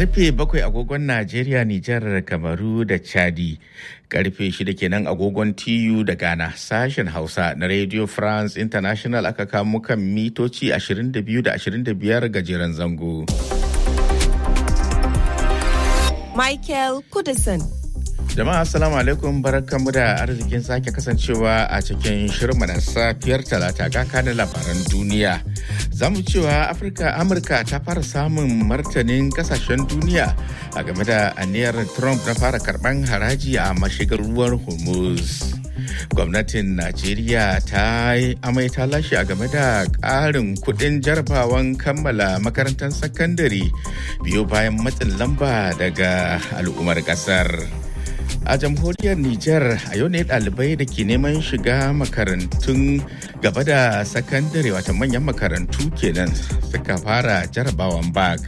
karfe bakwai agogon Najeriya, Nijar, Kamaru da Chadi. Karfe shida kenan agogon TU da Ghana. Sashen Hausa na Radio France International aka kamo kan mitoci 22 da 25 gajeren zango. Michael Kudison. Jama'a assalamu alaikum barkanmu da arzikin sake kasancewa a cikin shirinmu na safiyar talata ga kanin labaran duniya. Za mu cewa Afirka Amurka ta fara samun martanin kasashen duniya a game da aniyar Trump na fara karban haraji a mashigar ruwan Hormuz. Gwamnatin Najeriya ta yi amai ta lashe a game da ƙarin kuɗin jarabawan kammala makarantar sakandare biyo bayan matsin lamba daga al'ummar ƙasar. a jamhuriyar Nijar a yau ne ɗalibai da ke neman shiga makarantun gaba da sakandare wata manyan makarantu kenan suka fara jarabawan bag.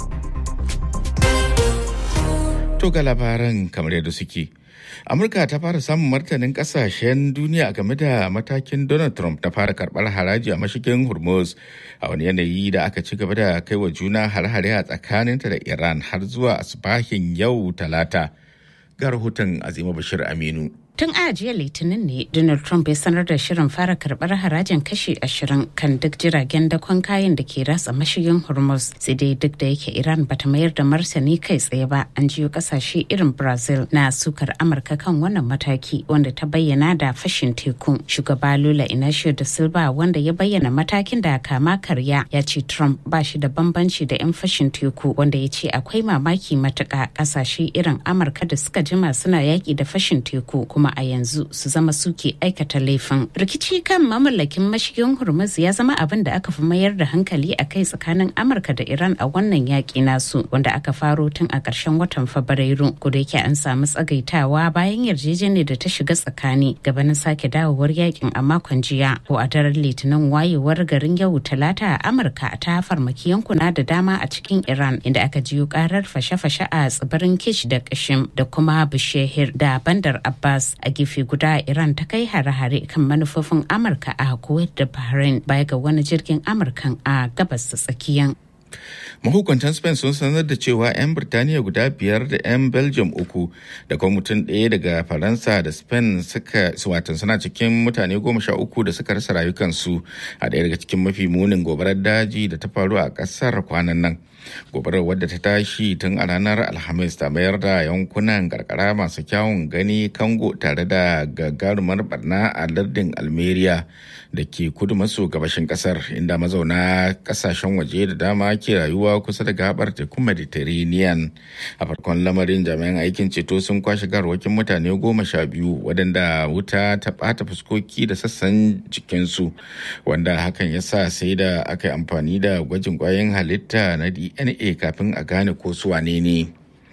To ga labaran kamar yadda suke. Amurka ta fara samun martanin kasashen duniya game da matakin Donald Trump na fara karbar haraji a mashigin Hormuz a wani yanayi da aka ci gaba da kai wa juna har-hare a tsakaninta da Iran har zuwa asibahin yau talata. ga rahoton azima bashir aminu Tun a jiya Litinin ne Donald Trump ya sanar da shirin fara karbar harajin kashi ashirin kan duk jiragen dakon kayan da ke ratsa mashigin Hormuz. Sai dai duk da yake Iran bata mayar da martani kai tsaye ba, an jiyo kasashe irin Brazil na sukar Amurka kan wannan mataki wanda ta bayyana da fashin teku. Shugaba Lula Inacio da Silva wanda ya bayyana matakin da kama karya ya ce Trump ba shi da bambanci da 'yan fashin teku wanda ya ce akwai mamaki matuka kasashe irin Amurka da suka jima suna yaki da fashin teku kuma kuma a yanzu su zama suke aikata laifin rikici kan mamallakin mashigin hormuz ya zama abin da aka fi mayar da hankali a kai tsakanin amurka da iran a wannan yaƙi nasu wanda aka faro tun a ƙarshen watan fabrairu da yake an samu tsagaitawa bayan yarjejeniyar da ta shiga tsakani gabanin sake dawowar yakin a makon jiya ko a daren litinin wayewar garin yau talata a amurka ta farmaki yankuna da dama a cikin iran inda aka jiyo karar fashe-fashe a tsibirin kish da kashim da kuma bishehir da bandar abbas a gefe guda iran ta kai hare-hare kan manufofin amurka a kuwait da bahrain baya ga wani jirgin amurkan a gabas da tsakiyan mahukuntan spain sun sanar da cewa 'yan birtaniya guda biyar da 'yan belgium uku da kuma mutum ɗaya daga faransa da spain suka watan suna cikin mutane goma sha uku da suka rasa rayukansu a ɗaya daga cikin mafi munin gobarar daji da ta faru a ƙasar kwanan nan gobarar wadda ta tashi tun a ranar alhamis ta mayar da yankunan karkara masu kyawun gani kango tare da gagarumar barna a lardin almeria da ke kudu maso gabashin kasar inda mazauna kasashen waje da dama ke rayuwa kusa da gabar tekun mediterranean a farkon lamarin jami'an aikin ceto sun kwashe garwakin mutane goma sha biyu waɗanda wuta ta ɓata fuskoki da sassan jikinsu wanda hakan ya sa sai da aka yi amfani da gwajin kwayoyin halitta na dna kafin a gane ko su wane ne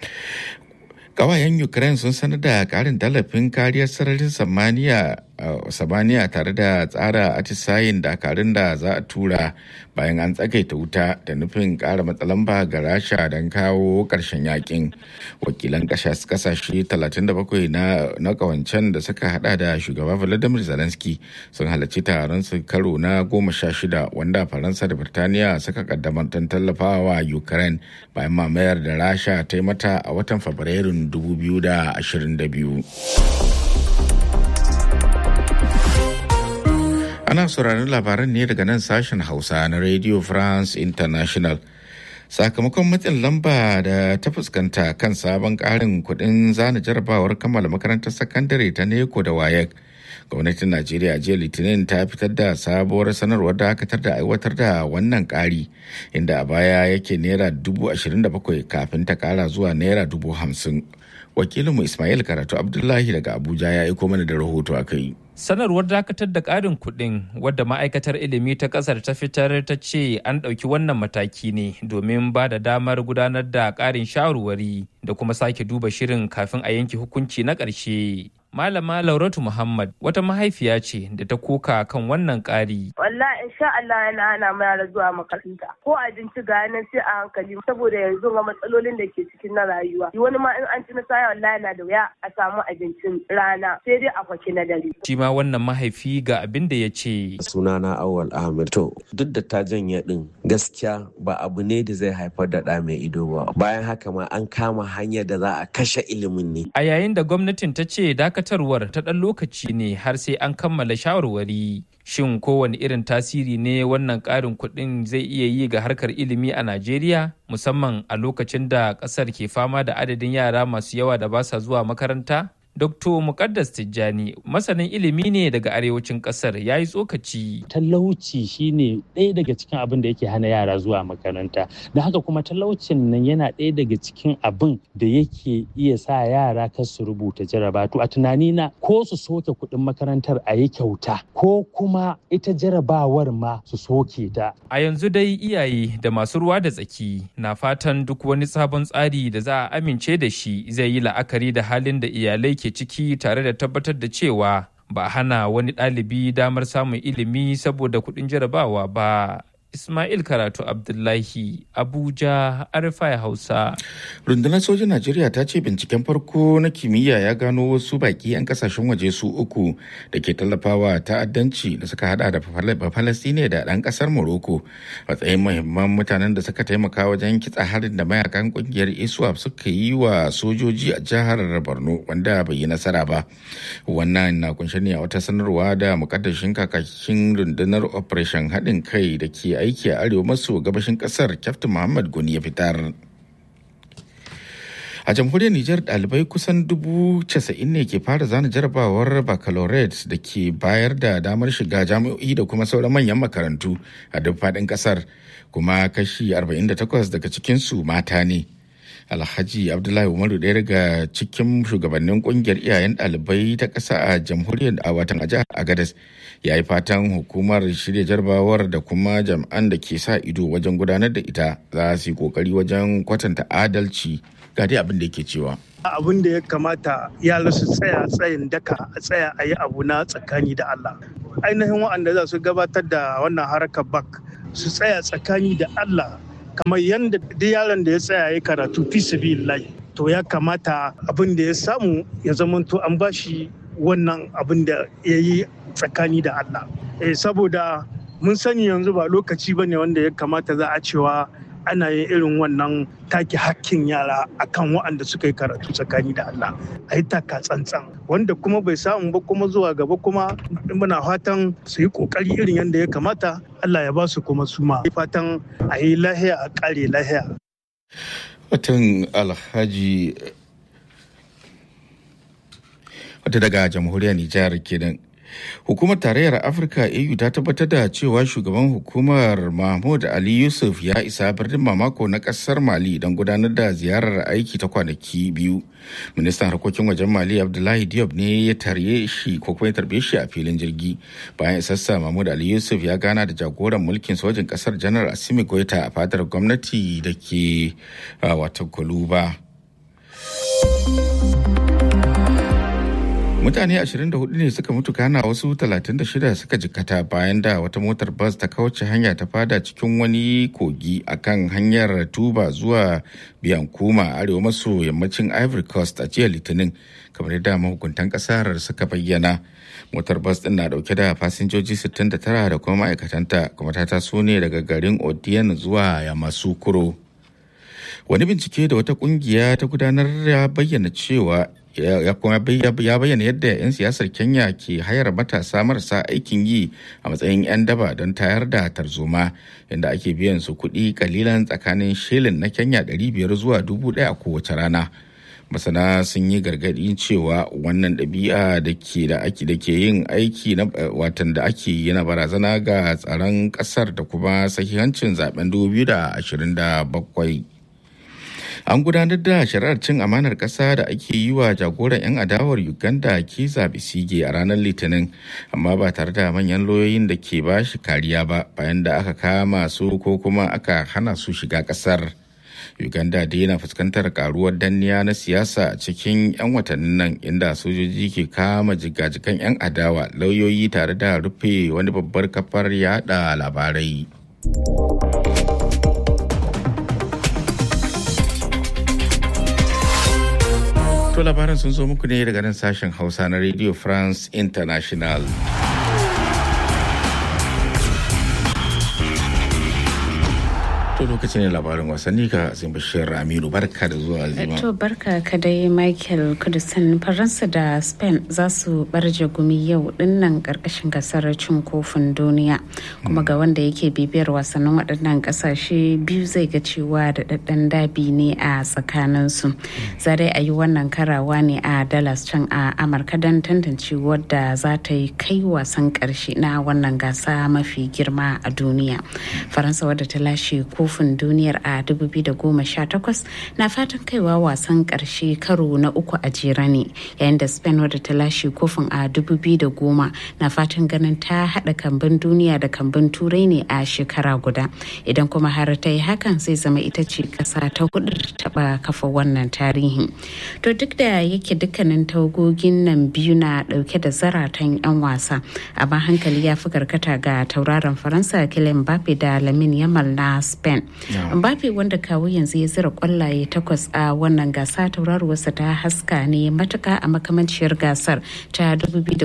kawayen ukraine sun sanar da karin tallafin kariyar sararin samaniya samaniya tare da tsara atisayin dakarun da za a tura bayan an tsagaita wuta da nufin kara matsalamba ga rasha don kawo karshen yakin wakilan kasashe 37 na na kawancen da suka hada da shugaba volodymyr zelensky sun halarci taron su karo na goma sha shida wanda faransa da birtaniya suka kaddamar don tallafawa ukraine bayan mamayar da rasha ta yi mata a watan fabrairun 2022 Ana sauraron labaran ne daga nan sashen Hausa na Radio France International. Sakamakon matsin lamba da ta fuskanta kan sabon ƙarin kuɗin zana jarabawar kammala makarantar sakandare ta Neko da Wayek. Gwamnatin Najeriya jiya Litinin ta fitar da sabuwar sanarwar dakatar da aiwatar da wannan ƙari inda a baya yake naira dubu ashirin da bakwai kafin ta ƙara zuwa naira dubu hamsin. Wakilinmu Ismail Karatu Abdullahi daga Abuja ya aiko mana da rahoto a kai. sanarwar dakatar da ƙarin kuɗin wadda ma'aikatar ilimi ta ƙasar ta fitar ta ce an ɗauki wannan mataki ne domin ba da damar gudanar da ƙarin shawarwari da kuma sake duba shirin kafin a yanke hukunci na ƙarshe Malama Lauratu Muhammad wata mahaifiya ce da ta koka kan wannan ƙari. Wallahi insha Allah yana hana mu yara zuwa makaranta. Ko abinci ga nan sai a hankali saboda yanzu ga matsalolin da ke cikin na rayuwa. Wani ma in an ci na saya wallahi na da wuya a samu abincin rana sai dai a kwaki na dare. Shi ma wannan mahaifi ga abin da ya ce. Sunana Awal Ahmed. To duk da ta janye din gaskiya ba abu ne da zai haifar da ɗa mai ido ba. Bayan haka ma an kama hanyar da za a kashe ilimin ne. A yayin da gwamnatin ta ce dakatarwar ta ɗan lokaci ne har sai an kammala shawarwari. Shin kowane irin tasiri ne wannan ƙarin kuɗin zai iya yi ga harkar ilimi a Najeriya musamman a lokacin da ƙasar ke fama da adadin yara masu yawa da ba sa zuwa makaranta? Dr. Mukaddas Tijjani masanin ilimi ne daga arewacin kasar ya yi tsokaci. Talauci shine ɗaya daga cikin abin da yake hana yara zuwa makaranta. Da haka kuma talaucin nan yana ɗaya daga cikin abin da yake iya sa yara kar su rubuta jaraba. To a tunani na ko su soke kuɗin makarantar a yi kyauta ko kuma ita jarabawar ma su soke ta. A yanzu dai iyaye da masu ruwa da tsaki na fatan duk wani sabon tsari da za a amince da shi zai yi la'akari da halin da iyalai ke ciki tare da tabbatar da cewa ba hana wani ɗalibi damar samun ilimi saboda kuɗin jarabawa ba. Ismail Karatu Abdullahi Abuja Arifai Hausa. Rundunar sojin Najeriya ta ce binciken farko na kimiyya ya gano wasu baki 'yan kasashen waje su uku da ke tallafawa ta'addanci da suka hada da Falastine da ɗan ƙasar Morocco matsayin muhimman mutanen da suka taimaka wajen kitsa harin da mayakan ƙungiyar ISWAP suka yi wa sojoji a jihar Borno wanda bai yi nasara ba. Wannan na kunshe ne a wata sanarwa da mukaddashin kakakin rundunar Operation haɗin kai da ke aiki a arewa maso gabashin kasar kyaftin muhammad goni ya fitar a jamhuriyar nijar dalibai kusan dubu casa'in ne ke fara zana jarabawar baccalaureate da ke bayar da damar shiga jami'o'i da kuma sauran manyan makarantu a duk faɗin ƙasar kuma kashi 48 daga cikinsu mata ne alhaji abdullahi umaru ɗaya daga cikin shugabannin kungiyar iyayen ɗalibai ta ƙasa a jamhuriyar a watan a jihar agadas ya yi fatan hukumar shirya jarabawar da kuma jam'an da ke sa ido wajen gudanar da ita za su yi kokari wajen kwatanta adalci ga dai abin da yake cewa abin da ya kamata yara su tsaya tsayin daka a tsaya a yi abu na tsakani da Allah ainihin waɗanda za su gabatar da wannan harkar bak su tsaya tsakani da Allah kamar yadda duk yaron da ya tsaya ya karatu fi sabilillahi to ya kamata abin da ya samu ya zamanto an bashi wannan abin da ya yi tsakani da Allah eh, saboda mun sani yanzu ba lokaci ba ne wanda ya kamata za a cewa ana yin irin wannan take hakkin yara akan waɗanda suka yi karatu tsakani da Allah a yi taka tsantsan wanda kuma bai samu ba kuma zuwa gaba kuma muna fatan su yi kokari irin yadda ya kamata Allah ya ba su kuma su ma fatan a yi lahiya a kare lahiya watan alhaji wata daga jamhuriyar nijar kenan Hukumar Tarayyar Afirka AU ta tabbatar da cewa shugaban hukumar Mahmud Ali Yusuf ya isa birnin mamako na kasar Mali don gudanar da ziyarar aiki ta kwanaki biyu. Ministan harkokin wajen Mali Abdullahi Diop ne ya tarye shi ko kuma ya tarbe shi a filin jirgi. Bayan isassa Mahmud Ali Yusuf ya gana da jagoran mulkin sojin kasar Janar Asimi Goita a fadar gwamnati da ke wata Kuluba. mutane 24 ne suka mutu kana wasu 36 suka jikkata bayan da wata motar bas ta kauce hanya ta fada cikin wani kogi akan hanyar tuba zuwa biyankuma arewa maso yammacin ivory coast a jiya litinin kamar yadda mahukuntan kasar suka bayyana motar bas din na dauke da fasinjoji 69 da kuma ma'aikatanta kuma ta taso ne daga garin odiyan zuwa yamasukuro wani bincike da wata kungiya ta gudanar ya bayyana cewa ya kuma ya bayyana yadda 'yan siyasar kenya ke hayar matasa marasa aikin yi a matsayin 'yan daba don tayar da tarzoma inda ake biyan su kuɗi kalilan tsakanin shilin na kenya 500 zuwa 1000 a kowace rana masana sun yi gargaɗi cewa wannan ɗabi'a da ke da ake da ke yin aiki na watan da ake yana barazana ga tsaron ƙasar da kuma sahihancin zaben 2027 an gudanar da shari'ar cin amanar ƙasa da ake yi wa jagoran 'yan adawar uganda kiza bisige a ranar litinin amma ba tare da manyan lauyoyin da ke ba shi kariya ba bayan da aka kama su ko kuma aka hana su shiga ƙasar uganda da yana fuskantar karuwar danniya na siyasa a cikin 'yan watannin nan inda sojoji ke kama jigajigan 'yan adawa lauyoyi tare da rufe wani babbar kafar yada labarai To labaran sun zo muku ne daga nan sashen Hausa na Radio France International. To lokacin ne labarin wasanni ka Azim Bashir Aminu barka da zuwa Azima. To barka ka dai Michael Kudusan Faransa da Spain za su barje gumi yau dinnan karkashin gasar cin kofin duniya kuma ga wanda yake bibiyar wasannin waɗannan ƙasashe biyu zai ga cewa da ɗaɗɗan dabi ne a tsakaninsu. Za dai a yi wannan karawa ne a Dallas can a Amurka don tantance wadda za ta yi kai wasan ƙarshe na wannan gasa mafi girma a duniya. Faransa wadda ta lashe kofin duniyar a 2018 na fatan kaiwa wasan karshe karo na uku a jere ne yayin da spain wadda ta lashe kofin a 2010 na fatan ganin ta hada kambin duniya da kambin turai ne a shekara guda idan kuma har ta yi hakan zai zama ita ce kasa ta hudu da taba kafa wannan tarihi to duk da yake dukkanin tawagogin nan biyu na dauke da zaratan 'yan wasa amma hankali ya fi karkata ga tauraron faransa kylian mbappe da lamin yamal na spain Mbappe wanda kawo yanzu ya zira kwallaye takwas a wannan gasa tauraruwarsa ta haska ne matuka a makamanciyar gasar ta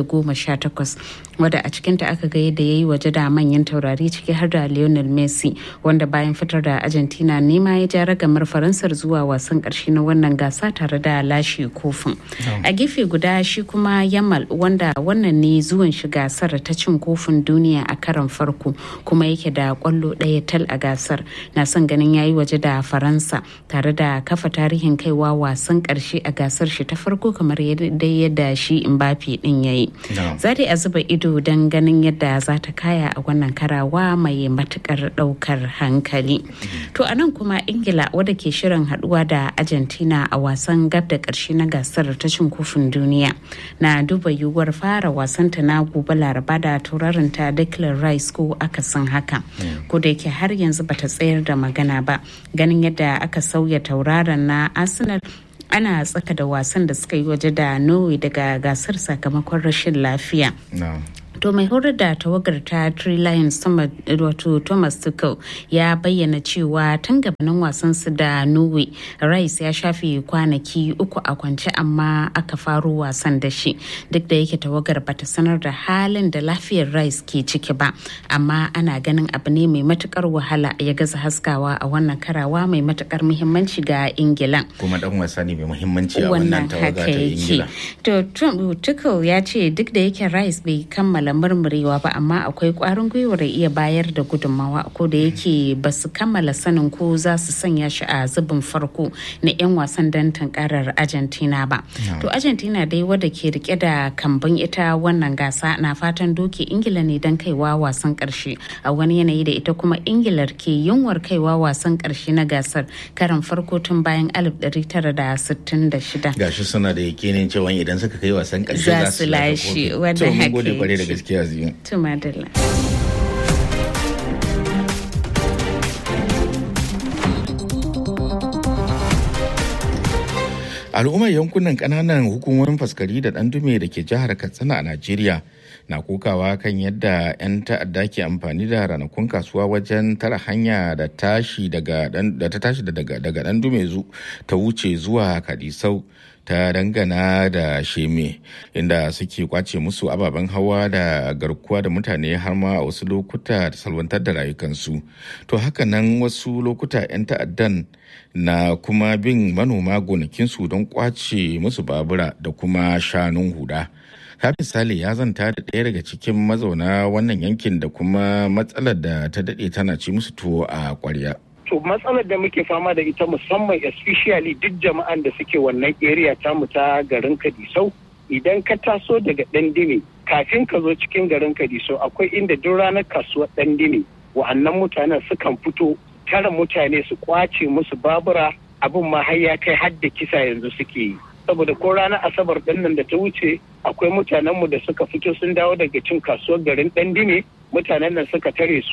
2018 wadda a cikinta aka ga yadda ya yi waje da manyan taurari ciki har da Lionel Messi wanda bayan fitar da Argentina nema ya ja ragamar Faransar zuwa wasan karshe na wannan gasa tare da lashe kofin. A gefe guda shi kuma Yamal wanda wannan ne zuwan shi gasar ta cin kofin duniya a karon farko kuma yake da kwallo ɗaya tal a gasar na son ganin yayi waje da faransa tare da kafa tarihin kaiwa wasan karshe a gasar shi ta farko kamar yadda shi mbappe din yayi za a zuba ido don ganin yadda za ta kaya a wannan karawa mai matukar daukar hankali to a nan kuma ingila wadda ke shirin haduwa da argentina a wasan gab da karshe na gasar ta cin kofin duniya na duba yiwuwar fara wasanta na gobe laraba da taurarinta declan rice ko akasin haka ko da yake har yanzu bata tsayar da magana ba ganin yadda aka sauya tauraron na arsenal ana tsaka da wasan da suka yi waje da norway daga gasar sakamakon rashin lafiya to mai horar da tawagar ta Three Lions wato Thomas Tuchel ya bayyana cewa tun gabanin wasan su da Norway Rice ya shafe kwanaki uku a kwance amma aka faro wasan da shi duk da yake tawagar bata sanar da halin da lafiyar Rice ke ciki ba amma ana ganin abu ne mai matukar wahala ya gaza haskawa a wannan karawa mai matukar muhimmanci ga Ingila kuma dan wasa ne mai muhimmanci a wannan tawaga ta Ingila to Tuchel ya ce duk da yake Rice bai kammala murmurewa ba amma akwai kwarin gwiwar iya bayar da gudunmawa ko da yake ba su kammala sanin ko za su sanya shi a zubin farko na 'yan wasan don tunkarar argentina ba to argentina dai wadda ke rike da kambun ita wannan gasa na fatan doke ingila ne don kaiwa wasan karshe a wani yanayi da ita kuma ingilar ke yunwar kaiwa wasan karshe na gasar karan farko tun bayan 1966 gashi suna da yakinin cewa idan suka kai wasan karshe za su lashe wanda haka gode kwarai da gaskiya ziyu tumadala al'ummar yankunan kananan hukumomin faskari da dandume da ke jihar katsina a najeriya na kokawa kan yadda 'yan ta'adda ke amfani da ranakun kasuwa wajen tara hanya da tashi daga da ta tashi daga dandume ta wuce zuwa kadisau ta dangana da sheme inda suke kwace musu ababen hawa da garkuwa da mutane har ma a wasu lokuta da salwantar da rayukansu to haka nan wasu lokuta 'yan ta'addan na kuma bin manoma gonakinsu don kwace musu babura da kuma shanun huda Hafi Sale ya zanta da ɗaya daga cikin mazauna wannan yankin da kuma matsalar da ta daɗe tana ci musu tuwo a ƙwarya. to matsalar da muke fama da ita musamman especially duk jama'an da suke wannan area tamu ta garin kadisau idan ka taso daga dandini kafin ka zo cikin garin kadisau akwai inda duk ranar kasuwar dandini wa'annan mutanen sukan fito tara mutane su kwace musu babura abin ma har ya kai har da kisa yanzu suke yi saboda ko ranar asabar ɗin nan da ta wuce akwai mutanenmu da suka fito sun dawo daga cin kasuwar garin dandini mutanen nan suka tare su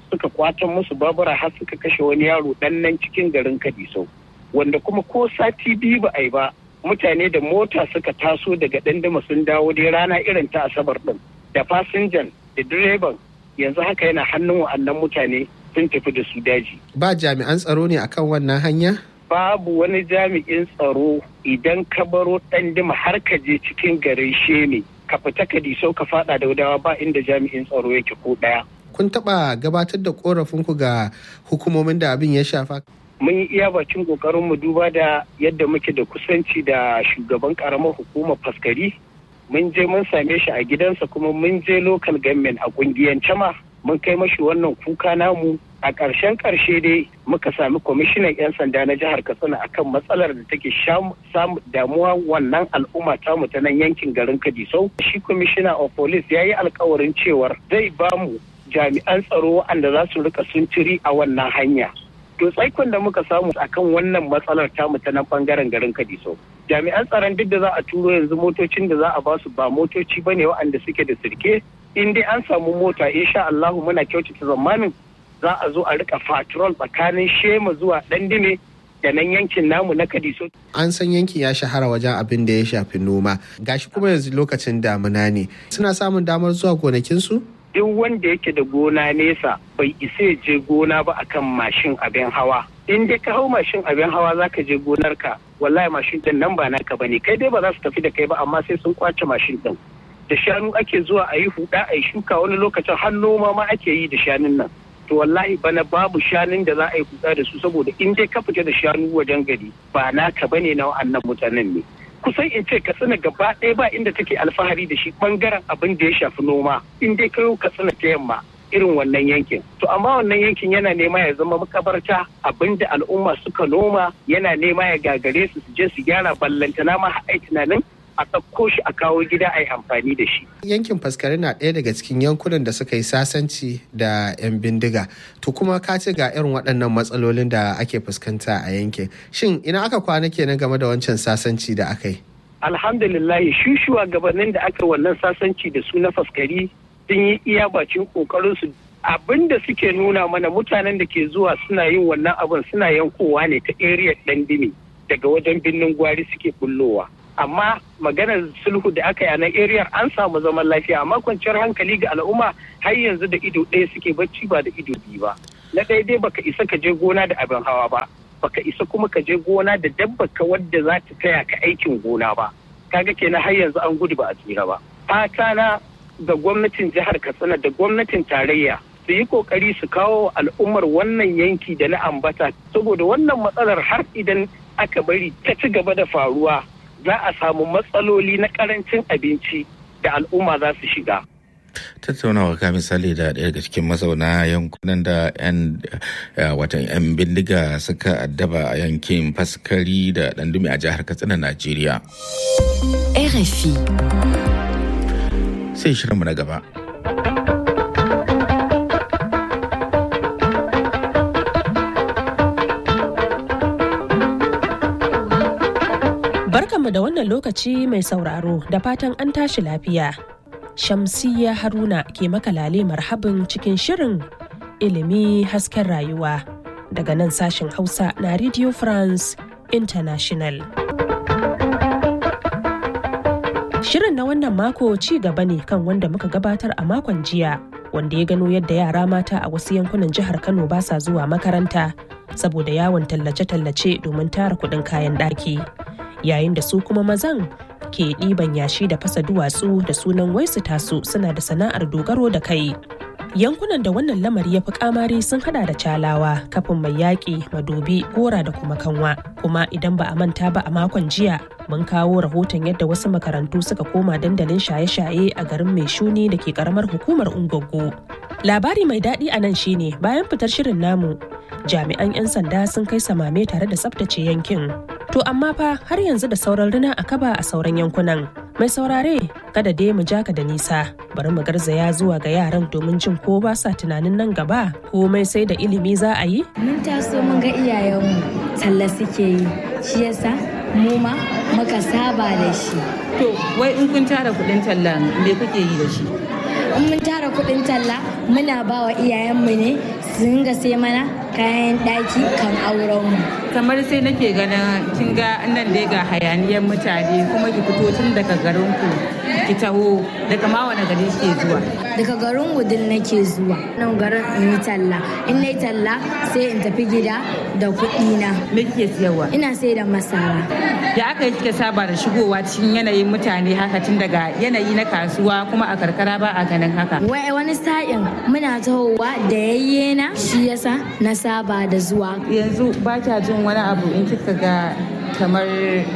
suka kwatan musu babura har suka kashe wani yaro dan nan cikin garin kadisau wanda kuma ko sati biyu ba a yi ba mutane da mota suka taso daga dandama sun dawo dai rana irin ta asabar din da fasinjan da direban yanzu haka yana hannun wa'annan mutane sun tafi da su daji ba jami'an tsaro ne akan wannan hanya babu wani jami'in tsaro idan ka baro ɗandima har ka je cikin garin sheme ka fita ka disau ka fada da wadawa ba inda jami'in tsaro yake ko ɗaya. kun taɓa gabatar da korafinku ga hukumomin da abin ya shafa mun yi iya bakin kokarin mu duba da yadda muke da kusanci da shugaban karamar hukumar faskari mun je mun same shi a gidansa kuma mun je local government a kungiyance ma mun kai mashi wannan kuka namu a ƙarshen ƙarshe dai muka sami kwamishinan 'yan sanda na jihar katsina akan matsalar da take samu damuwa wannan al'umma tamu ta nan yankin garin kadisau shi kwamishina of police ya yi alkawarin cewar zai bamu jami'an tsaro wanda za su rika suntiri a wannan hanya to tsaikon da muka samu akan wannan matsalar tamu ta nan bangaren garin Kadiso. Jami'an tsaron duk da za a turo yanzu motocin da za a ba su ba motoci bane waɗanda suke da sirke in dai an samu mota insha Allahu muna kyautata zamanin za a zo a rika patrol tsakanin Shema zuwa Dandime da nan yankin namu na Kadiso. An san yankin ya shahara wajen abin da ya shafi noma. Gashi kuma yanzu lokacin damuna ne. Suna samun damar zuwa gonakinsu? duk wanda yake da gona nesa bai isa je gona ba akan mashin abin hawa in dai ka hau mashin abin hawa zaka je gonarka wallahi mashin din nan ba naka bane kai dai ba za su tafi da kai ba amma sai sun kwace mashin din da shanu ake zuwa a yi huda a yi shuka wani lokacin har noma ma ake yi da shanun nan to wallahi bana babu shanun da za a yi huda da su saboda in dai ka fita da shanu wajen gari ba naka bane na wa'annan mutanen ne kusan in ce katsina gaba ɗaya ba inda take alfahari da shi bangaren abin da ya shafi noma in dai kayo katsina ta yamma irin wannan yankin to amma wannan yankin yana nema ya zama makabarta abin da al'umma suka noma yana nema ya gagare su su je su gyara ballantana ma ai tunanin a ɗauko shi a kawo gida a yi amfani da shi. Yankin faskari na ɗaya daga cikin yankunan da suka yi sasanci da 'yan bindiga. To kuma ka ce ga irin waɗannan matsalolin da ake fuskanta a yankin. Shin ina aka kwana kenan game da wancan sasanci da aka yi? Alhamdulillah shi shugabannin da aka wannan sasanci da su na faskari sun yi iya bacin kokarinsu abin da suke nuna mana mutanen da ke zuwa suna yin wannan abin suna yankowa ne ta area ɗandimi daga wajen birnin gwari suke bullowa. amma maganar sulhu da aka yi a nan area an samu zaman lafiya amma kwanciyar hankali ga al'umma har yanzu da ido ɗaya suke bacci ba da ido biyu ba na ɗaya dai baka isa ka je gona da abin hawa ba baka isa kuma ka je gona da dabba ka wadda za ta taya ka aikin gona ba kaga kenan har yanzu an gudu ba a tsira ba fata na ga gwamnatin jihar katsina da gwamnatin tarayya su yi kokari su kawo al'ummar wannan yanki da na ambata saboda wannan matsalar har idan aka bari ta ci gaba da faruwa za a samu matsaloli na karancin abinci da al'umma za su shiga. tattaunawa ka misali da ɗaya daga cikin mazauna yankunan da 'yan watan 'yan bindiga suka addaba a yankin faskari da ɗandumi a jihar katsina najeriya RFI. sai shirinmu na gaba Barkanmu da wannan lokaci mai sauraro da fatan an tashi lafiya. Shamsiyya Haruna ke makalale marhabin cikin shirin ilimi hasken rayuwa daga nan sashen Hausa na Radio France International. Shirin na wannan mako ci gaba ne kan wanda muka gabatar a makon jiya wanda ya gano yadda yara mata a wasu yankunan jihar Kano ba sa zuwa makaranta saboda yawon tallace-tallace domin tara kuɗin kayan ɗaki. Yayin da su kuma mazan ke ɗiban yashi da fasa duwatsu da sunan waisu tasu suna da sana'ar dogaro da kai. Yankunan da wannan lamari ya fi kamari sun hada da calawa, kafin mai yaƙi, madobi, gora da kuma kanwa. Kuma idan ba a manta ba a makon jiya, mun kawo rahoton yadda wasu makarantu suka koma dandalin shaye-shaye a garin mai shuni da ke karamar hukumar Ungwaggo. Labari mai daɗi a nan shine bayan fitar shirin namu, jami'an 'yan sanda sun kai samame tare da tsaftace yankin. To amma fa har yanzu da sauran rina a kaba a sauran yankunan. Mai saurare kada dai mu jaka da nisa bari mu garzaya zuwa ga yaran domin jin ko ba sa tunanin nan gaba komai sai da ilimi za a yi? Mun taso mun ga iyayenmu talla suke yi shi yasa mu ma muka saba da shi. To wai in kun tara kuɗin talla me kuke yi da shi? In mun tara kuɗin talla muna ba wa iyayenmu ne su dinga sai mana kayan ɗaki kan auren mu kamar sai nake ganin kin ga nan dai ga hayaniyar mutane kuma ki fito tun daga garin ku ki taho daga ma wani gari ke zuwa daga garin gudun nake zuwa nan garin in yi talla in na yi talla sai in tafi gida da kuɗi na me kike siyarwa ina sai da masara da aka yi kika saba da shigowa cikin yanayin mutane haka tun daga yanayi na kasuwa kuma a karkara ba a ganin haka wai wani sa'in muna tahowa da yayye na shi yasa na saba da zuwa yanzu ba kya jin wani abu in kika ga kamar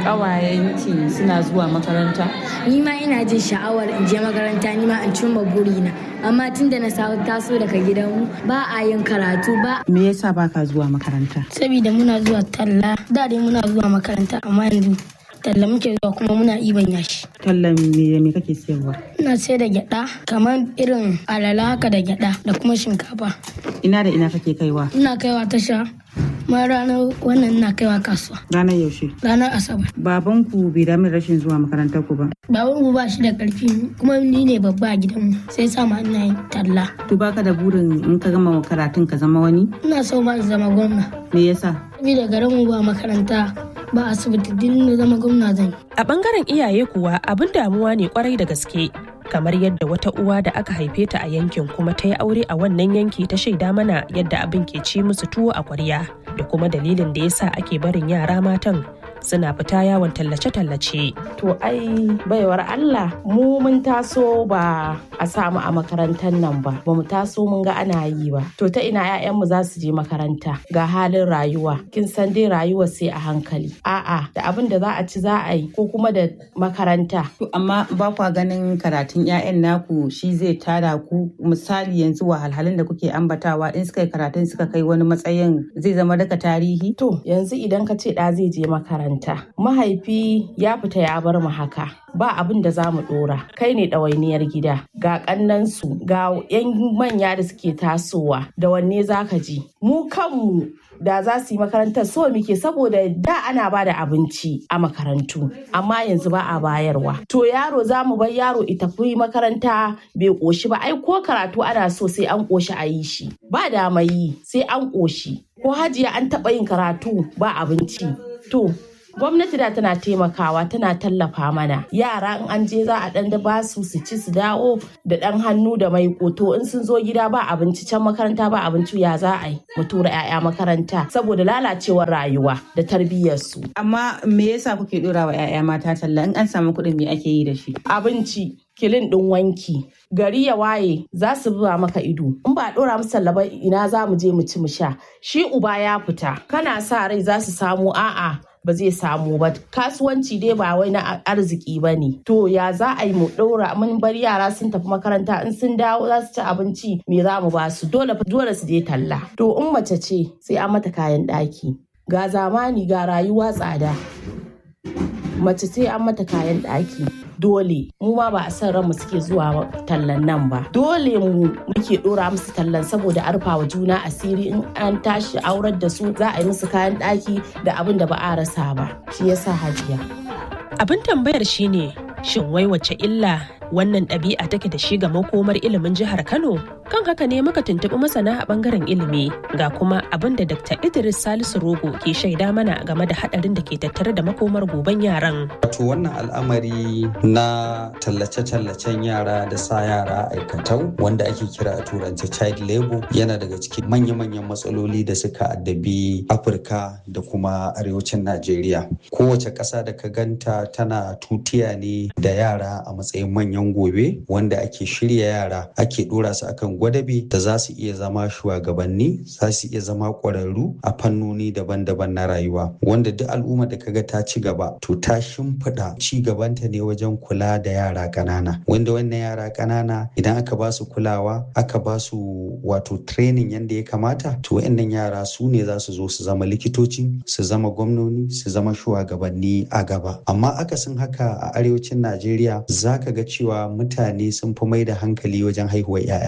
ƙawayenki suna zuwa makaranta? Ni ma ina jin sha'awar in je makaranta ni ma in cimma burina. Amma tun da na taso daga gidanmu ba a yin karatu ba. Me yasa ba ka zuwa makaranta? Saboda muna zuwa talla. Da dai muna zuwa makaranta amma yanzu talla muke zuwa kuma muna iban yashi. Tallan me me kake siyarwa? Ina sai da gyada kamar irin alala haka da gyada da kuma shinkafa. Ina da ina kake kaiwa? Ina kaiwa tasha ma ranar wannan na kaiwa kasuwa. Ranar yaushe? Ranar Asabar. Babanku bai damu rashin zuwa makarantar ku ba. Babanku ba shi da karfi kuma ni ne babba a gidanmu sai sa ma ina yin talla. To baka da burin in ka gama karatun ka zama wani? Ina so ma zama gwamna. Me yasa? Saboda garin mu ba makaranta ba asibiti din na zama gwamna zan. A bangaren iyaye kuwa abin damuwa ne kwarai da gaske. kamar yadda wata uwa da aka haife ta a yankin kuma ta yi aure a wannan yanki ta shaida mana yadda abin ke ci musu tuwo a kwarya da kuma dalilin da yasa ake barin yara matan suna fita yawon tallace-tallace. To ai baiwar Allah mu mun taso ba a samu a makarantar nan ba, ba mu taso mun ga ana yi ba. To ta ina 'ya'yanmu za su je makaranta ga halin rayuwa, kin san dai rayuwa sai a hankali. A'a da abin da za a ci za a yi ko kuma da makaranta. To amma ba kwa ganin karatun 'ya'yan naku shi zai tada ku misali yanzu wahalhalun da kuke ambatawa in suka yi karatun suka kai wani matsayin zai zama daga tarihi? To yanzu idan ka ce ɗa zai je makaranta mahaifi ya fita ya bar mu haka ba abin da za mu dora kai ne ɗawainiyar gida ga ƙannansu ga 'yan manya da suke tasowa da wanne za ka ji mu kanmu da za su yi makarantar so muke saboda da ana ba da abinci a makarantu amma yanzu ba a bayarwa to yaro za mu bar yaro ita fi makaranta bai ƙoshi ba ai ko karatu ana so sai an ƙoshi a yi shi ba da yi sai an ƙoshi ko hajiya an taɓa yin karatu ba abinci to gwamnati da tana taimakawa tana tallafa mana yara in an je za a dan da ba su su ci su dawo da dan hannu da mai koto in sun zo gida ba abinci can makaranta ba abinci ya za a yi mu tura 'ya'ya makaranta saboda lalacewar rayuwa da tarbiyyarsu amma me yasa kuke dora wa 'ya'ya mata talla in an samu kuɗin me ake yi da shi abinci kilin ɗin wanki gari ya waye za su zuwa maka ido in ba ɗora musu tallaba ina za mu je mu ci mu sha shi uba ya fita kana sa rai za su samu a'a ba zai samu ba kasuwanci dai ba wai na arziki ba ne to ya za a yi mu ɗora mun bar yara sun tafi makaranta in sun dawo za su ci abinci me za mu ba su dole dole su je talla to in mace ce sai an mata kayan ɗaki ga zamani ga rayuwa tsada mace sai an mata kayan ɗaki dole mu ma ba a san ranmu suke zuwa tallan nan ba dole mu muke dora musu tallan saboda arfa wa juna asiri in an tashi aurar da su za a yi musu kayan ɗaki da abin da ba a rasa ba shi yasa hajiya abin tambayar shine shin wai wace illa wannan ɗabi'a take da shi ga makomar ilimin jihar kano kan haka ne muka tuntuɓi masana a ɓangaren ilimi ga kuma abin da dr idris salisu rogo ke shaida mana game da haɗarin da ke tattare da makomar goben yaran wato wannan al'amari na tallace-tallacen yara da sa yara aikatau wanda ake kira a turance child labor yana daga cikin manya-manyan matsaloli da suka addabi afirka da kuma arewacin najeriya kowace ƙasa da ka ganta tana tutiya ne da yara a matsayin manyan gobe wanda ake shirya yara ake ɗora su akan gwadabe da za su iya zama shugabanni za su iya zama ƙwararru a fannoni daban-daban na rayuwa wanda duk al'umma da kaga ta ci gaba to ta shimfiɗa ci gabanta ne wajen kula da yara ƙanana wanda wannan yara ƙanana idan aka ba su kulawa aka ba su wato training yadda ya kamata to wayannan yara su ne za su zo su zama likitoci su zama gwamnoni su zama shugabanni a gaba amma akasin haka a arewacin najeriya za ka ga cewa mutane sun fi mai da hankali wajen haihuwar 'ya'ya za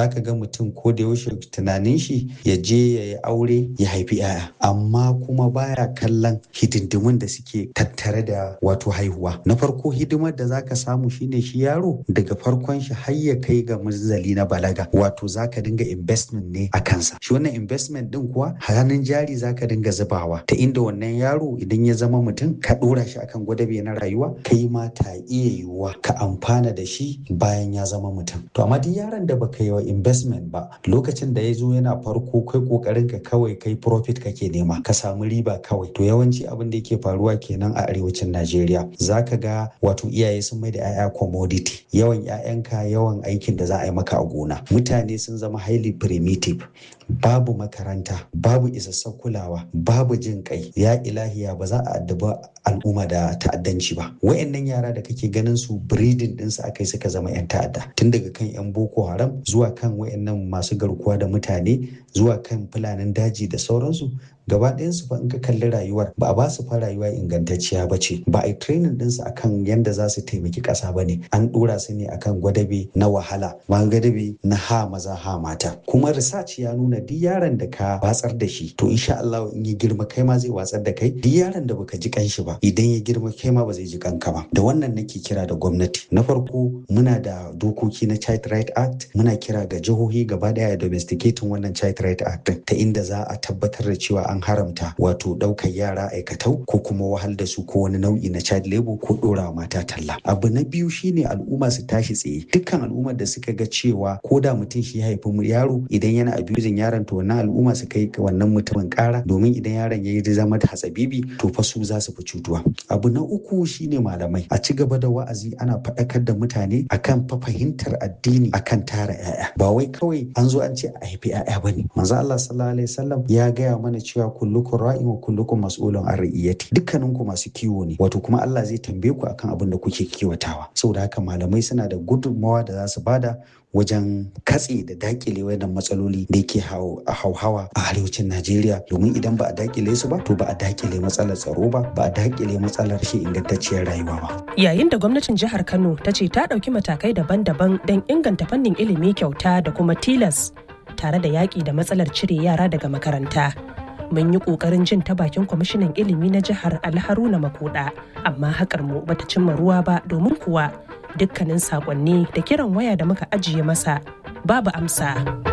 zaka ga mutum ko da yaushe tunanin shi ya je ya yi aure ya haifi 'ya'ya amma kuma baya kallon hidindimun da suke tattare da wato haihuwa na farko hidimar da zaka samu shine shi yaro daga farkon shi har ya kai ga munzali na balaga wato zaka dinga investment ne a kansa shi wannan investment din kuwa hannun jari zaka dinga zubawa ta inda wannan yaro idan ya zama mutum ka dora shi akan gwadabe na rayuwa kai ma ta iya yiwuwa ka amfana da shi bayan ya zama mutum to amma duk yaron da baka yi wa investment ba lokacin da ya zo yana farko kai kokarin ka kawai kai profit kake nema ka samu riba kawai to yawanci abin da yake faruwa kenan a arewacin Najeriya zaka ga wato iyaye sun mai da 'ya'ya commodity yawan 'ya'yanka yawan aikin da za a yi maka a gona mutane sun zama highly primitive babu makaranta babu isassun kulawa babu jin kai ya ilahiya ba za a addaba al'umma da ta'addanci ba wayannan yara da kake ganin su breeding ɗinsu akai suka zama 'yan ta'adda tun daga kan 'yan boko haram zuwa kan wayannan masu garkuwa da mutane zuwa kan fulanin daji da sauransu gaba ɗayansu fa in ka kalli rayuwar ba a ba su fa rayuwa ingantacciya ba ce ba a yi training ɗinsu akan yadda za su taimaki ƙasa ba ne an ɗora su ne akan gwadabe na wahala ma gwadabe na ha maza ha mata kuma research ya nuna duk yaron da ka watsar da shi to insha Allah in ya girma kai ma zai watsar da kai duk yaron da baka ji kanshi ba idan ya girma kai ma ba zai ji kanka ba da wannan nake kira da gwamnati na farko muna da dokoki na child right act muna kira ga jihohi gaba daya domesticating wannan child right act ta inda za a tabbatar da cewa an haramta wato ɗaukar yara aikatau ko kuma wahal da su ko wani nau'i na child labor ko ɗora mata talla abu na biyu shine al'umma su tashi tsaye dukkan al'ummar da suka ga cewa ko da mutum shi haifi yaro idan yana abusing yaron to wannan al'umma su kai wannan mutumin kara domin idan yaron ya yi zama da hatsabibi to fa su za su fi cutuwa abu na uku shine malamai a ci gaba da wa'azi ana faɗakar da mutane akan fa fahimtar addini akan tara 'ya'ya ba wai kawai an zo an ce a haifi 'ya'ya bane manzo Allah sallallahu alaihi wasallam ya gaya mana cewa kullukum ra'in wa kullukum mas'ulun an ra'iyati dukkanin ku masu kiwo ne wato kuma Allah zai tambaye ku akan abin da kuke kiwatawa saboda haka malamai suna da gudunmawa da za su bada wajen katse da dakile wannan matsaloli da yake hauhawa a arewacin Najeriya domin idan ba a dakile su ba to ba a dakile matsalar tsaro ba ba a dakile matsalar shi ingantacciyar rayuwa ba. Yayin da gwamnatin jihar Kano ta ce ta ɗauki matakai daban-daban don inganta fannin ilimi kyauta da kuma tilas tare da yaƙi da matsalar cire yara daga makaranta. mun yi ƙoƙarin jin ta bakin kwamishinan ilimi na jihar alharuna makuda amma haƙar mu bata cimma ruwa ba domin kuwa dukkanin saƙonni da kiran waya da muka ajiye masa babu amsa.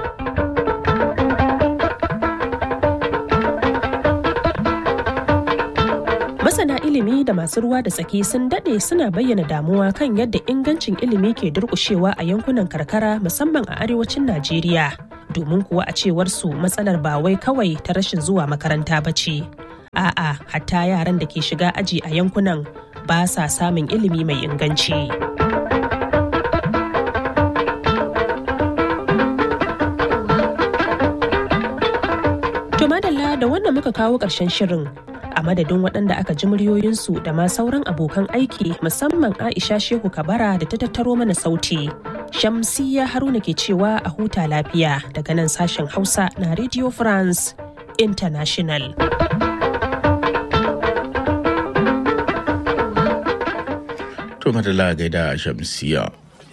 masana ilimi da masu ruwa da tsaki sun daɗe suna bayyana damuwa kan yadda ingancin ilimi ke durƙushewa a yankunan karkara musamman a arewacin najeriya domin kuwa a cewar su matsalar ba wai kawai ta rashin zuwa makaranta ba ce a'a hatta yaran da ke shiga aji a yankunan ba sa samun ilimi mai inganci to madalla da wannan muka kawo ƙarshen shirin a madadin waɗanda aka ji muryoyinsu da ma sauran abokan aiki musamman aisha shehu kabara da ta tattaro mana sauti shamsiya haruna ke cewa a huta lafiya daga nan sashen hausa na radio france international to madalla gaida shamsiya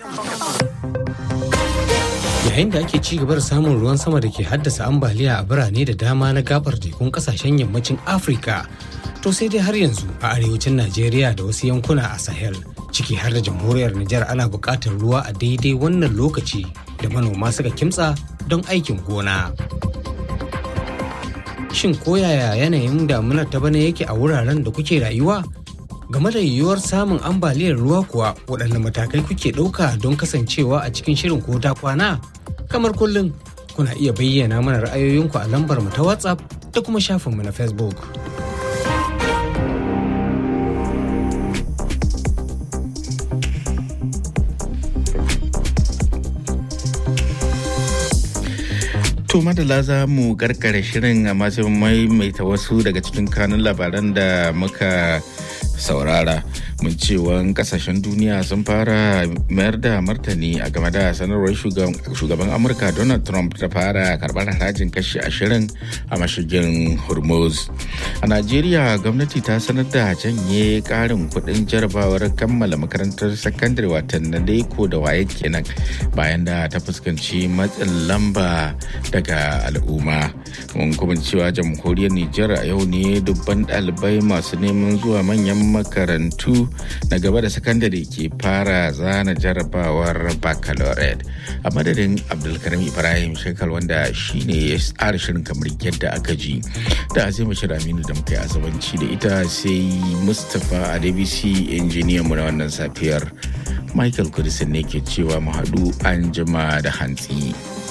yayin da ake ci gaba da samun ruwan sama da ke haddasa ambaliya a birane da dama na gabar tekun kasashen yammacin afirka to sai dai har yanzu a arewacin najeriya da wasu yankuna a sahel ciki har da jamhuriyar nijar ana buƙatar ruwa a daidai wannan lokaci da manoma suka kimtsa don aikin gona shin koyaya yanayin damunar ta bana yake a wuraren da kuke rayuwa game da yiwuwar samun ambaliyar ruwa kuwa waɗanne matakai kuke ɗauka don kasancewa a cikin shirin ko ta kwana kamar kullum kuna iya bayyana mana ra'ayoyinku a lambar mu ta whatsapp da kuma shafinmu na facebook To madala za mu karkare shirin amma sai maimaita wasu daga cikin kanun labaran da muka saurara mun cewa kasashen duniya sun fara mayar da martani a game da sanarwar shugaban amurka donald trump ta fara karbar harajin kashi ashirin a mashigin hormuz a najeriya gwamnati ta sanar da janye karin kudin jarabawar kammala makarantar sakandare watan na daiko da waye kenan bayan da ta fuskanci matsin lamba daga al'umma mun kuma cewa jamhuriyar nijar a yau ne dubban ɗalibai masu neman zuwa manyan makarantu na gaba da sakandare ke fara zana jarabawar baccalaureate a madadin abdulkarim ibrahim shekar wanda shine ya tsara shirin kamar yadda aka ji da azima shiraminu da muka yi azabanci da ita sai mustapha adebisi injiniyan mu na wannan safiyar michael kudisin ne ke cewa mu haɗu an jima da hantsi.